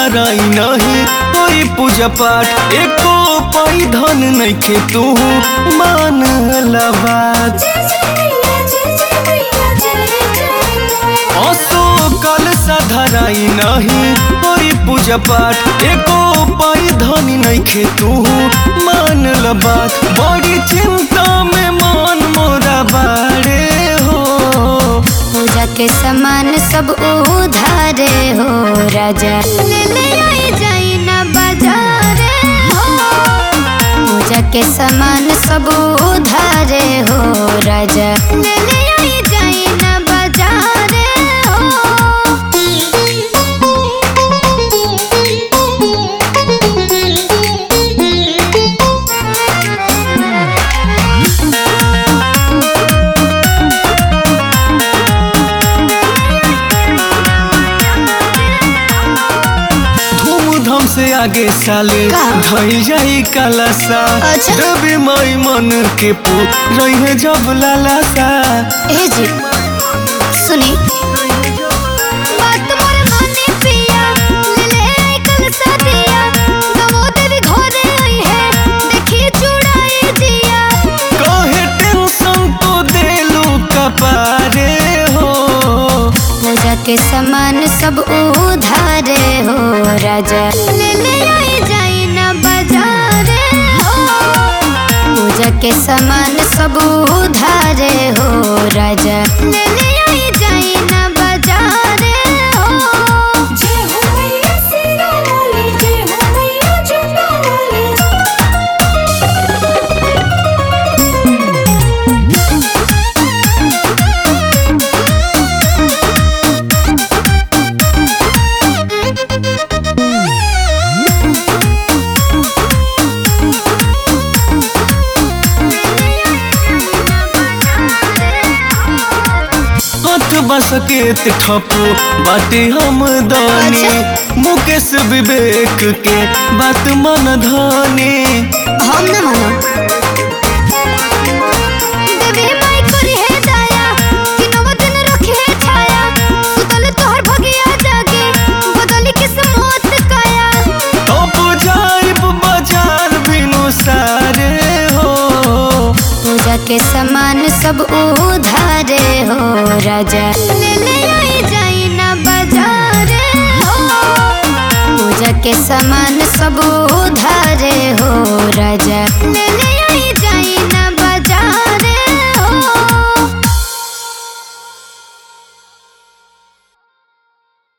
धराई नहीं कोई पूजा पाठ एको पाई धन नइखे तू मान लबात असो कल धराई नहीं कोई पूजा पाठ एको पाई धन नइखे तू मान लबात बड़ी चिंता में मन मोरा बाड़े हो पूजा के सामान सब उधारे हो राजा ले ले आई जाई ना बाजारे हो पूजा के सामान सब उधारे हो राजा ले ले आई जाई ना बाजारे धूमधाम से आगे साले का? धई जाई कलसा अच्छा। देवी माई मन के पू रही जब लालासा ए जी सुनी बात मोर माने पिया ले ले आई कल सदिया गवो देवी घरे आई है देखी चुड़ाई दिया कहे टेंशन तो देलू कपारे हो पूजा के सामान सब उधारे हो राजा ले ले आई जाई ना बाजारे हो पूजा के सामान सब उधारे हो राजा ले ले आई जाई ना बाजारे हो जय हो मैया सिरा वाली जय हो मैया जुटा वाली हाथ बसकेत ठपो बाटे हम दानी मुकेश विवेक के बात मन धानी हम न मानो देवी माई करी है दाया कि नव दिन रखे है छाया सुतल तोहर भगिया जागे बदली किस्मत काया अब जाइब बाजार बिनु सारे हो पूजा के सामान सब उधारे हो राजा ले ले आई जाई ना बाजारे हो पूजा के सामान सब